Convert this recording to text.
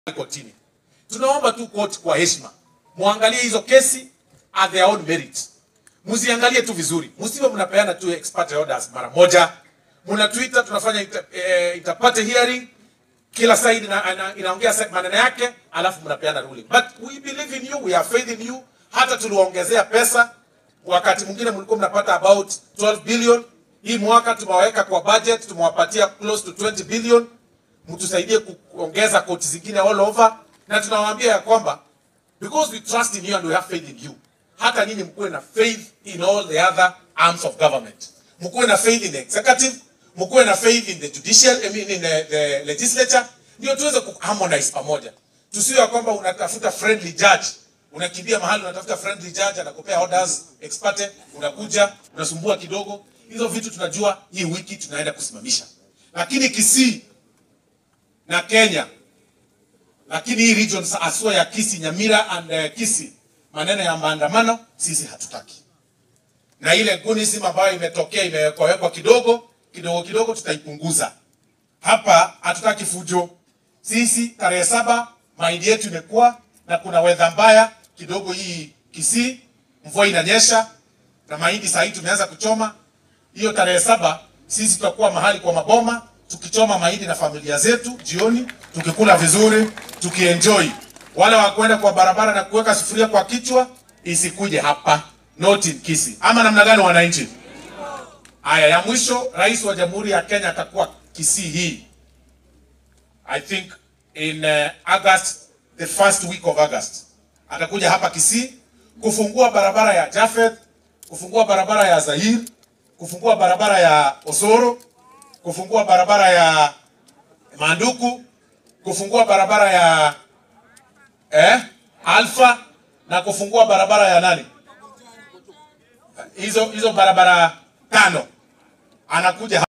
kotini. Tunaomba tu koti kwa heshima, muangalie hizo kesi at their own merit, msiangalie tu vizuri, msiwe mnapeana tu expert orders mara moja, mna Twitter tunafanya inter, eh, interparty hearing kila side ina, ina, inaongea se- maneno yake, alafu mnapeana ruling. But we believe in you, we have faith in you. Hata tuliwaongezea pesa, wakati mwingine mlikuwa mnapata about 12 billion. Hii mwaka tumewaweka kwa budget, tumewapatia close to 20 billion. Mtusaidie kuongeza koti zingine all over, na tunawaambia ya kwamba because we trust in you and we have faith in you, hata nyinyi mkuwe na faith in all the other arms of government, mkuwe na faith in the executive, mkuwe na faith in the judicial, I mean in the, the legislature, ndio tuweze kuharmonize pamoja. Tusiwe ya kwamba unatafuta friendly judge, unakimbia mahali unatafuta friendly judge, anakupea orders ex parte, unakuja unasumbua kidogo. Hizo vitu tunajua hii wiki tunaenda kusimamisha, lakini Kisii na Kenya lakini hii region asua ya Kisii, Nyamira and uh, Kisii, maneno ya maandamano sisi hatutaki, na ile gunism ambayo imetokea imewekwa kidogo kidogo kidogo, tutaipunguza hapa. Hatutaki fujo sisi. Tarehe saba mahindi yetu imekuwa na kuna wedha mbaya kidogo hii Kisii, mvua inanyesha na mahindi saa hii tumeanza kuchoma. Hiyo tarehe saba sisi tutakuwa mahali kwa maboma tukichoma mahindi na familia zetu jioni, tukikula vizuri, tukienjoy. Wale wa kwenda kwa barabara na kuweka sufuria kwa kichwa isikuje hapa, not in Kisii. Ama namna gani, wananchi? Haya, ya mwisho, rais wa Jamhuri ya Kenya atakuwa Kisii hii, I think in uh, August, the first week of August atakuja hapa Kisii kufungua barabara ya Jafeth, kufungua barabara ya Zahir, kufungua barabara ya Osoro, kufungua barabara ya Manduku, kufungua barabara ya eh, Alfa na kufungua barabara ya nani? Hizo hizo barabara tano anakuja